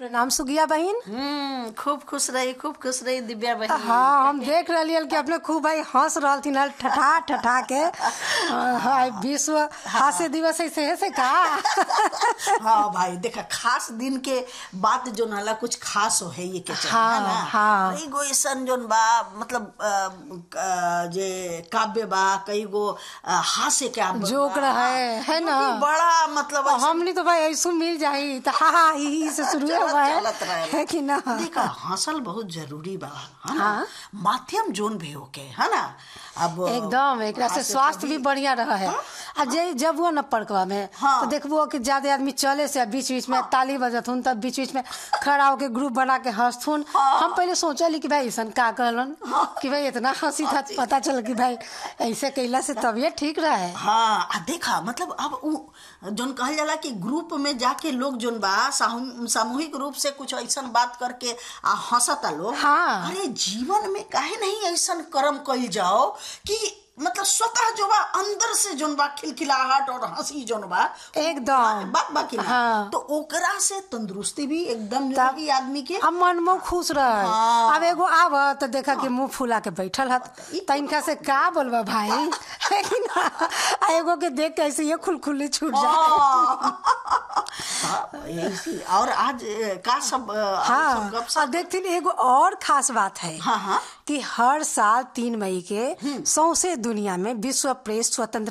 प्रणाम सुगिया बहन हम्म खूब खुश रही खूब खुश रही दिव्या बहन हाँ हम देख रही कि अपने खूब भाई हंस रहा थी ना ठठा ठठा के हाँ, विश्व हास्य दिवस ऐसे है से का हाँ भाई देखा खास दिन के बात जो नाला कुछ खास हो है ये के चाहिए हाँ, है ना हाँ। कई गो ऐसन जोन बा मतलब अ, अ, जे काव्य बा कई गो अ, हास्य के आप जोक रहे है ना बड़ा मतलब ऐसे हमनी तो भाई ऐसो मिल जाई तो हा हा ही ही से शुरू हुआ है चलत रहेला। है कि ना देखा हंसल बहुत जरूरी बा है ना हाँ। माध्यम जोन भी होके है ना अब एकदम एक से हास्य स्वास्थ्य भी कभी- बढ़िया रहा है आ जे जब वो न पड़कवा में हाँ। तो देखबो कि ज्यादा आदमी चले से बीच बीच में ताली बजत हुन तब बीच बीच में खड़ा होके ग्रुप बना के हंसथुन हम पहले सोचली कि भाई ऐसा का कहलन कि भाई इतना हंसी था पता चल कि भाई ऐसे कैला से तबियत ठीक रहा है हाँ आ देखा मतलब अब उ जोन कहल जाला कि ग्रुप में जाके लोग जोन बा साहू- सामूहिक रूप से कुछ ऐसन बात करके आ हंसता लोग हाँ। अरे जीवन में काहे नहीं ऐसन कर्म कइल जाओ कि मतलब स्वतः जो बा अंदर से जोन बा खिलखिलाहट और हंसी जोन बा एकदम। बात बाकी ना हाँ। तो ओकरा से तंदुरुस्ती भी एकदम जरूरी आदमी के अब मन में खुश रहे हाँ। अब एगो आव तो देखा कि मुंह फुला के बैठल हत तो इनका से का बोलबा भाई है कि ना आ एगो के देख के ऐसे ये खुलखुली छूट जाए हाँ, ऐसी और आज अ, का सब अ, और सब हाँ गप और देखती एगो और खास बात है हाँ, हाँ। कि हर साल तीन मई के सौसे दुनिया में विश्व प्रेस स्वतंत्र